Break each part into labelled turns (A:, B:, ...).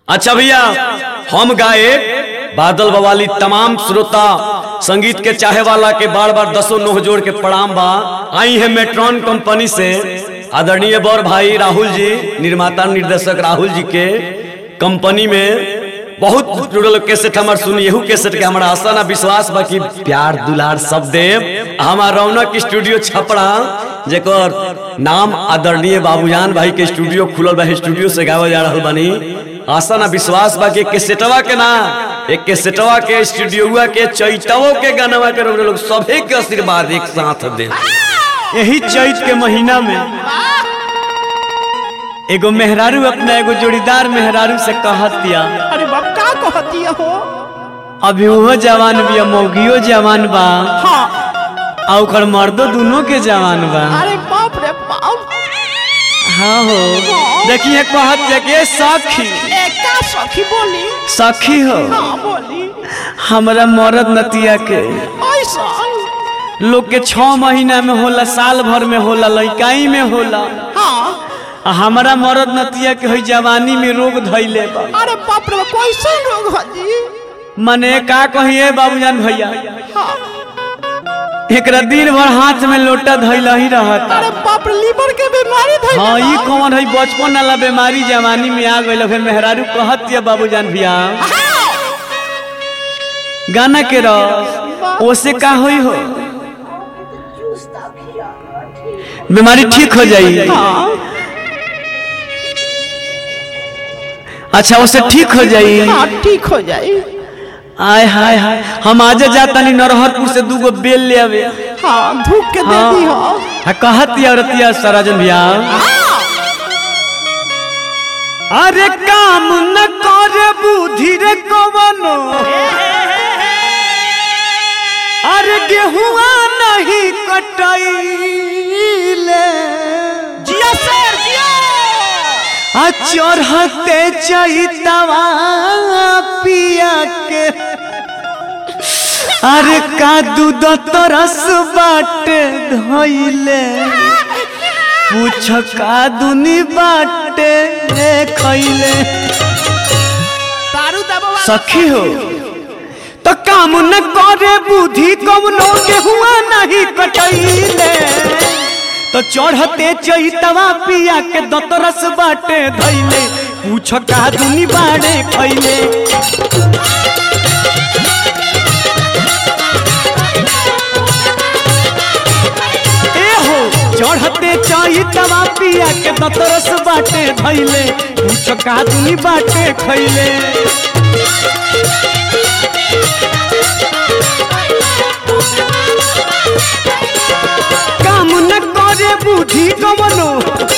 A: अच्छा भैया हम गाए बादल बवाली तमाम श्रोता संगीत के चाहे वाला के बार बार दसों नोह जोड़ के प्रणाम बा आई है मेट्रॉन कंपनी से आदरणीय बौर भाई राहुल जी निर्माता निर्देशक राहुल जी के कंपनी में बहुत जुड़ल कैसेट हमार सुनी एहू कैसेट के हमारा आशा ना विश्वास बा कि प्यार दुलार सब देव हमार रौनक स्टूडियो छपड़ा जेकर नाम आदरणीय बाबूजान भाई के स्टूडियो खुलल बा स्टूडियो से गावल जा रहल बानी आशा ना विश्वास बा कि कैसेटवा के ना एक कैसेटवा के स्टूडियोवा के चैतवो के गानवा के लोग सभे के आशीर्वाद एक साथ दे यही चैत के महीना में एगो मेहरारू अपना एगो जोड़ीदार मेहरारू से कहत दिया
B: अरे बाप का कहती हो
A: अभी वो जवान बिया मौगियो जवान बा
B: हाँ
A: आ ओकर मर्दो दोनों के जवान बा
B: अरे बाप रे बाप
A: हाँ हो देखिए कहत दिया कि सखी
B: एका सखी बोली
A: सखी हो
B: हाँ बोली
A: हमरा मर्द नतिया के
B: ऐसा
A: लोग के छह महीना में होला साल भर में होला लइकाई में होला
B: हाँ
A: आ हमारा मर्द नतिया के होई जवानी में रोग धैले बा
B: अरे बाप रे कैसे लोग हो जी
A: मने का कहिए बाबूजान भैया
B: हाँ
A: एकरा दिन भर हाथ में लोटा धैल ही रहता
B: अरे बाप रे लीवर के बीमारी धइल
A: हाँ
B: बा।
A: ई कौन है बचपन वाला बीमारी जवानी में आ गई फिर मेहरारू कहत दिया बाबूजान भैया
B: हाँ,
A: गाना के रस ओसे का होई हो बीमारी ठीक हो जाई
B: हाँ
A: अच्छा ओसे ठीक हो जाई
B: हाँ ठीक हो जाई
A: आय हाय हाय हम आज जातानी नरहरपुर से दूगो बेल ले आवे
B: हाँ धूप के दे दी हो
A: हाँ कहत दिया रतिया सराजन भैया अरे काम न करे बुद्धि रे कवनो अरे गेहुआ नहीं कटैले
B: जिया सर जिया
A: आ चढ़ते चैतवा पिया के अरे का दूध तरस बाटे धैले पूछ का दुनी बाटे खैले
B: दारू दबवा
A: सखी हो तो काम न करे बुद्धि कवनो के हुआ नहीं कटैले तो चढ़ते चैतवा पिया के दतरस बाटे धैले पूछ का दुनी बाड़े खैले ए हो चढ़ते चैतवा पिया के दतरस बाटे धैले पूछ का दुनी बाटे खैले काम न करे बुद्धि कमनो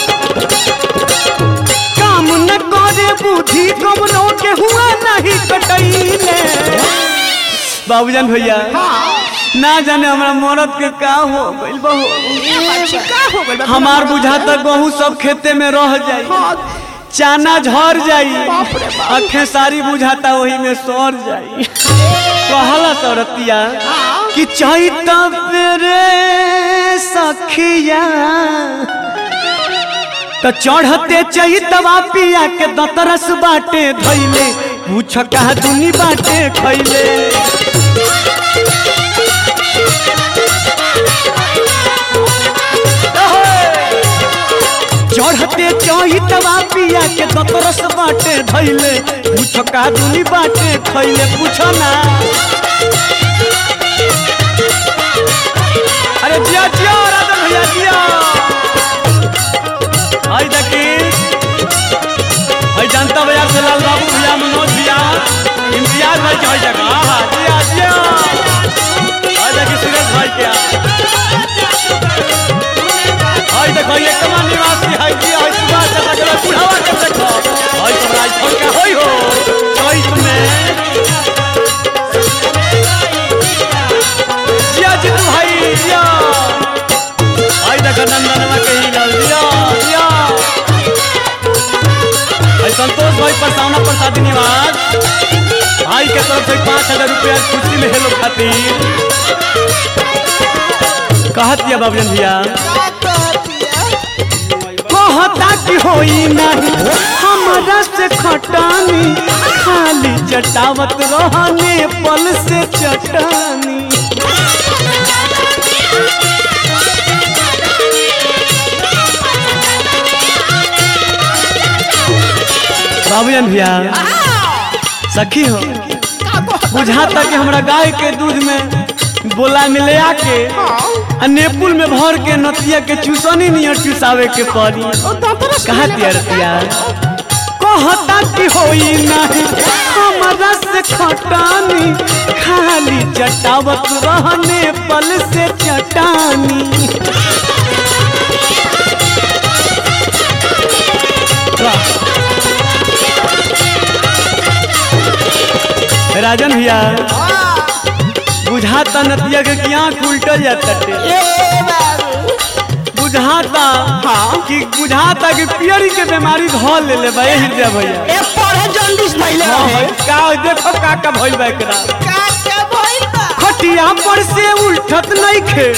A: काम न करे बुद्धि कमनो के हुआ नहीं कटैले बाबूजान भैया ना जाने हमरा मरद के का हो गइल बहु
B: का हो गइल बा?
A: हमार बुझाता गहूं सब खेते में रह जाई
B: हाँ,
A: चाना झर जाई
B: बाप रे बाप।
A: अखे सारी बुझाता वही में सर जाई कहला सौरतिया कि चैत रे सखिया तो चढ़ते चैतवा पिया के दतरस बाटे धैले पूछ का दुनी बाटे खैले चढ़ते चैतवा पिया के दतरस बाटे धैले पूछ का दुनी बाटे खैले पूछ ना अरे जिया जिया राजा भैया जिया आई देखी आई जनता बाजार से लाल बाबू भैया मनोज भैया इम्तियाज भाई के हई जगह आहा जिया जिया आई देखी सुरेश भाई के आई देखो ये कमान निवासी है जी आई सुबह से तक बुढ़ावा के देखो आई सब राजस्थान का होई हो चौथ में जिया जितू भाई जिया आई देखो नंदनवा के ही लाल जिया जिया आई संतोष भाई परसावना प्रसादी निवास भाई के तरफ से पाँच हजार रुपया खुशी में हेलो खातिर कहत दिया बाबूजन भैया कहता कि होई नहीं हम हमारा से खटानी खाली चटावत रहने पल से चटानी बाबूजन भैया सखी हो बुझाता कि हमरा गाय के दूध में बोला मिले आके आ नेपुल में भर के नतिया के चूसनी नियर चूसावे के पड़ी कहा तिया रतिया कहता कि होई नहीं हमारा से खटानी खाली चटावत रहने पल से चटानी राजन भैया बुझाता नतिया के कि आँख उल्टल जाता बुझाता कि बुझाता कि पियरी के बीमारी धो ले ले भाई हृदय भैया हाँ, का देखो का का भइल बा एकरा खटिया पर से उठत नहीं खे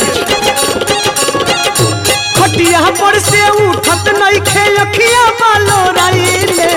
A: खटिया पर से उठत नहीं खे अखिया बालो राइले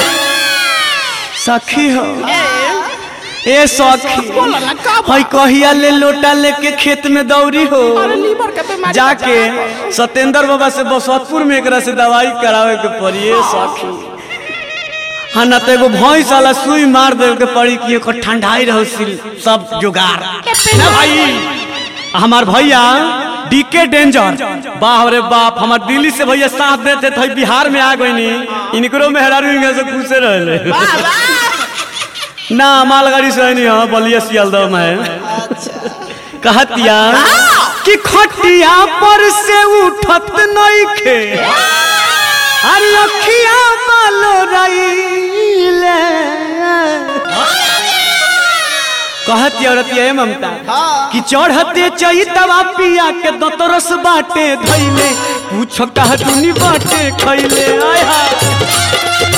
A: सखी हो ए सखी हई कहिया ले लोटा लेके खेत में दौड़ी हो जाके सत्येंद्र बाबा से बसतपुर में एकरा से दवाई करावे के पड़ी ए सखी हाँ ना तो एगो भैंस वाला सुई मार दे के पड़ी कि एकर ठंडाई रहो सिल सब जुगाड़ ना भाई हमार भैया डीके डेंजर बाप रे बाप हमार दिल्ली से भैया साथ देते थे बिहार में आ गई नी इनकरो मेहरारू इनके से खुशे रहले ना मालगाड़ी से नहीं हाँ बलिया सियालदह में कहतिया कि खटिया पर से उठत नहीं खे अरे अखिया बालो रईले कहती औरतिया ममता कि चढ़ते चैतवा पिया के दतरस बाटे धैले पूछ कह दुनी बाटे खैले आय हाय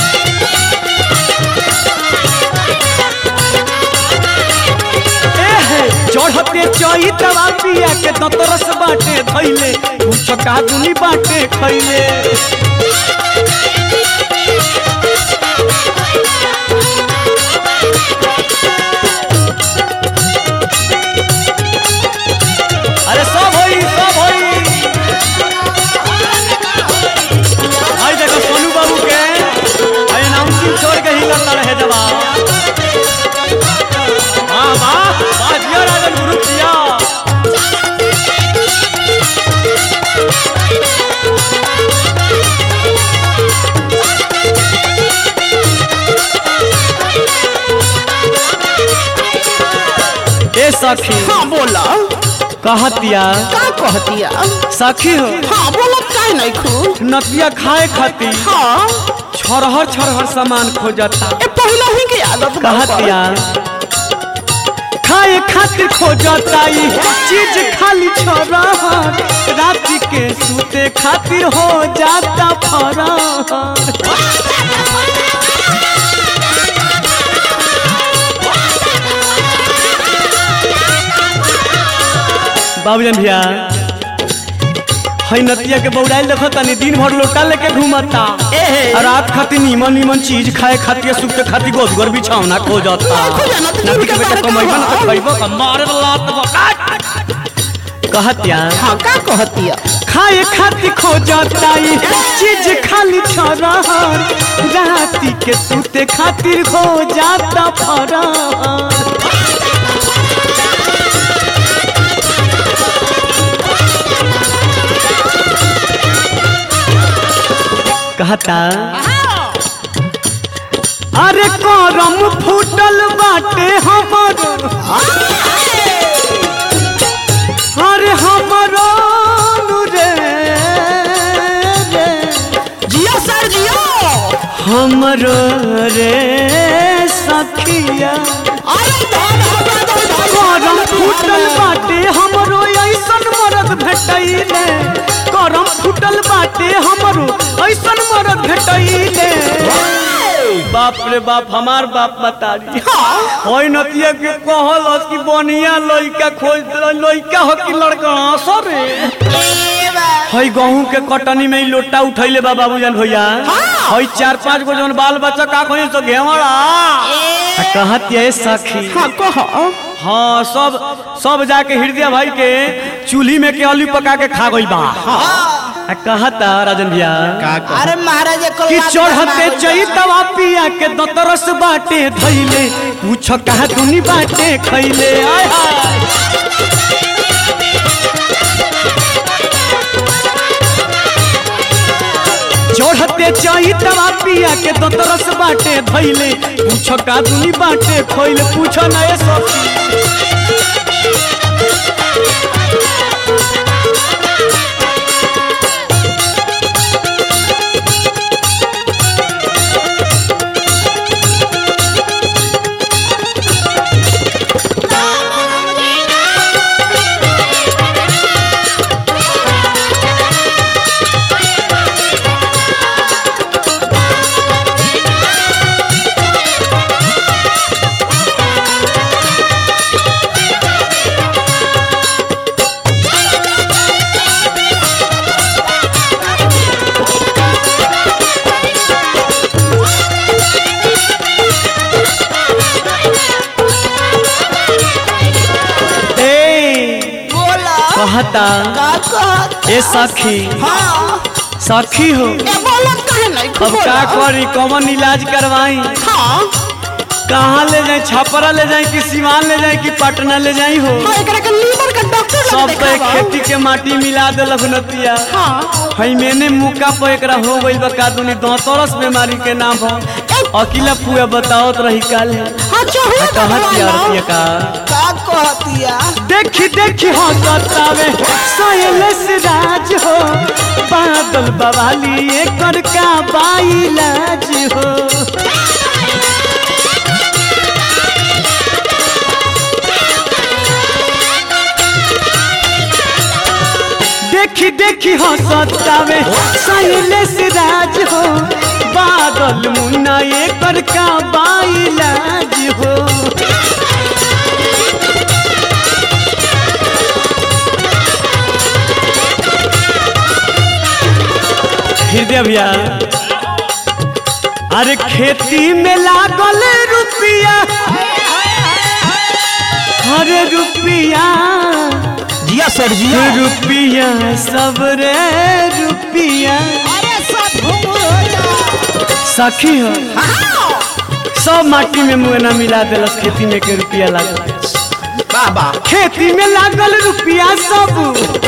A: एहे, चढ़ते चैतवा पिया के दतरस बाटे धैले पूछ कह दुनी बाटे खैले अरे सब होई सब होई भाई देखो सोनू बाबू के भाई अनाउंसिंग छोड़ के ही करता रहे जवाब वाह वाह वाह जिया राजन गुरु जिया ए सखी
B: हाँ बोला
A: कहतिया
B: का कहतिया
A: सखी हो
B: हाँ बोला का नहीं खू
A: नतिया खाए खातिर
B: हाँ
A: छरहर छरहर सामान खोजता
B: ए पहला ही की आदत बा
A: कहतिया खाए खातिर खोजता ई चीज खाली छरहर रात के सूते खातिर हो जाता फरहर बाबूजन भैया हई नतिया के बौड़ाइल देखो तनी दिन भर लोटा लेके घूमता
B: एहे।
A: आ रात खातिर नीमन नीमन चीज खाए खातिर सुते खातिर गोदगर बिछावना खो जाता
B: खोजना तो
A: नती के
B: जिनके
A: बेटा
B: बारे
A: कमाइबा ना
B: कहा।
A: तो खइबो का मारे वाला तो कहतिया
B: हाँ का कहतिया
A: खाए खातिर खो जाता ई चीज खाली छरहर राती के सुते खातिर हो जाता फरहर कहता अरे करम फूटल बाटे हमर अरे हमरो रे रे
B: जियो सर जियो
A: हमरो रे सखिया
B: अरे धन हमरा धन धन
A: करम फूटल बाटे हमरो ऐसन मरद भेटैले करम फूटल बाटे हमरो ऐसन मरद भेटैले बाप रे बाप हमार बाप बतारी होई नतिया के कहल कि बनिया लइका खोज लइका हो कि लड़का सरे हई गहूं के कटनी में ही लोटा उठैले बा बाबूजान भैया हई चार पांच गो जौन बाल बच्चा का कहीं तो घेवड़ा आ कहत ये सखी
B: हाँ कह
A: हाँ सब सब जाके हृदय भाई के चूल्ही में के आलू पका के खा गई बा आ कहता राजन भैया
B: अरे महाराज को
A: कि चढ़ते चैतवा पिया के दतरस बाटे धैले पूछ कहा दुनी बाटे खैले आय हाय चढ़ते चैतवा पिया के दतरस बाटे धैले पूछ का दुनी बाटे खैले पूछ नए सखी ए
B: बोला
A: कहता
B: का कहत
A: ए सखी
B: हाँ
A: सखी हो
B: ए बोलत कहे नहीं
A: अब का करी कौन इलाज करवाई
B: हाँ
A: कहाँ ले जाए छपरा ले जाए कि सिवान ले जाए कि पटना ले जाए हो
B: हाँ एकरा के लीवर का डॉक्टर लग
A: सब पे
B: देखावा
A: खेती के माटी मिला देलक नतिया
B: हाँ
A: हई मैंने मुका पे एकरा हो गइल बा का दुनी दौतरस बीमारी के नाम हो अकेला पुआ बतावत रही काल
B: हाँ चहुआ
A: कहत यार पिया का
B: का कहतिया
A: देखी देखी हो सतावे सोयलस राज हो बादल बवाली एकर का बाइलाज हो देखी देखी हो सतावे सोयलस राज हो बादल मुन्ना एकर का बाइलाज हो हृदय भैया अरे खेती में लागल रुपया अरे रुपया
B: जिया सर
A: रुपया सब रे रुपया
B: अरे सब घूम हो जा
A: सखी हो सब माटी में मुँह मिला दिलस खेती में के रुपया लागल
B: बाबा
A: खेती में लागल रुपया सब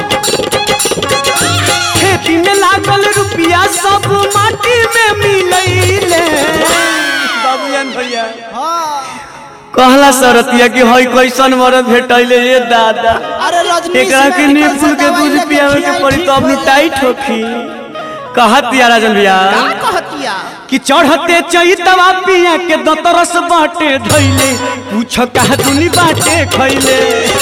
A: खेती में लागल रुपया सब माटी में मिलैले बाबूजान भैया कहला सरतिया कि हई कैसन मरद भेटैले ये दादा
B: अरे रजनी
A: एकरा के नीपुल के दूध पियावे के पड़ी तो अपनी टाइट होखी कहत या राजन भैया
B: का कहतिया
A: कि चढ़ते चैतवा पिया के दतरस बाटे धैले पूछ कहा दुनी बाटे खैले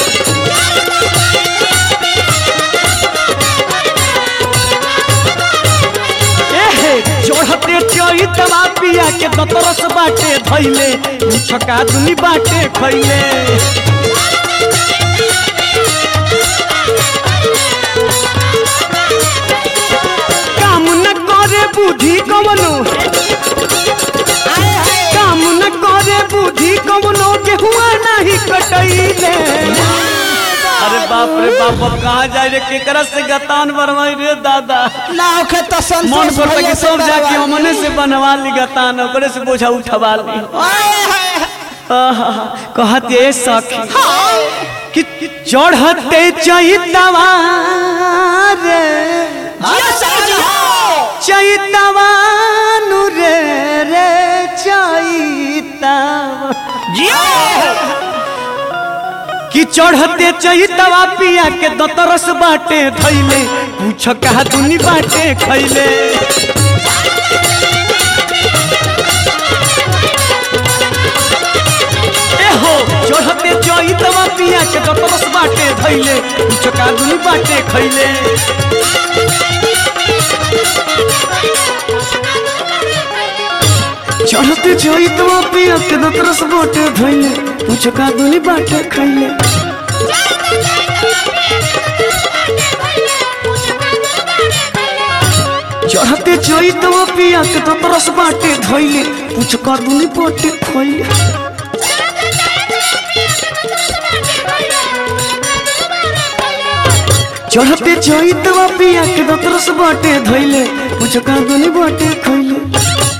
A: एहे चढ़ते चैतवा पिया के दतरस बाटे धैले पूछ का दुनी बाटे खैले काम न करे बुद्धि कवनो काम न करे बुद्धि कवनो के हुआ नहीं कटैले अरे बाप रे बाप अब कहाँ जाए रे केकरा से गतान बनवाई रे दादा
B: ना ओखे तो संतोष
A: मन करता
B: भैया
A: कि
B: से
A: सब जाके
B: करवा
A: हमने से बनवा ली गतान ओकरे से बोझा उठवा ली
B: ओए होए
A: आहा, कहत ये सखी
B: हाँ
A: कि चढ़ते चैतवा रे
B: जिया सर जिया
A: चैतवा नु रे रे चैतवा
B: जिया
A: कि चढ़ते चैतवा पिया के दतरस बाटे धैले पूछ कहा दुनी बाटे खैले एहो चढ़ते चैतवा पिया के दतरस बाटे धैले पूछ कहा दुनी बाटे खैले चढ़ते चैतवा पिया के दतरस बाटे धैले पूछ कहा दुनी बाटे खैले चढ़ते चोई तो पिया के तो तरस बाटे धोइले पूछ कर दुनी पोटे खोइले चढ़ते चोई तो पिया के तो तरस बाटे धोइले पूछ कर दुनी बाटे खोइले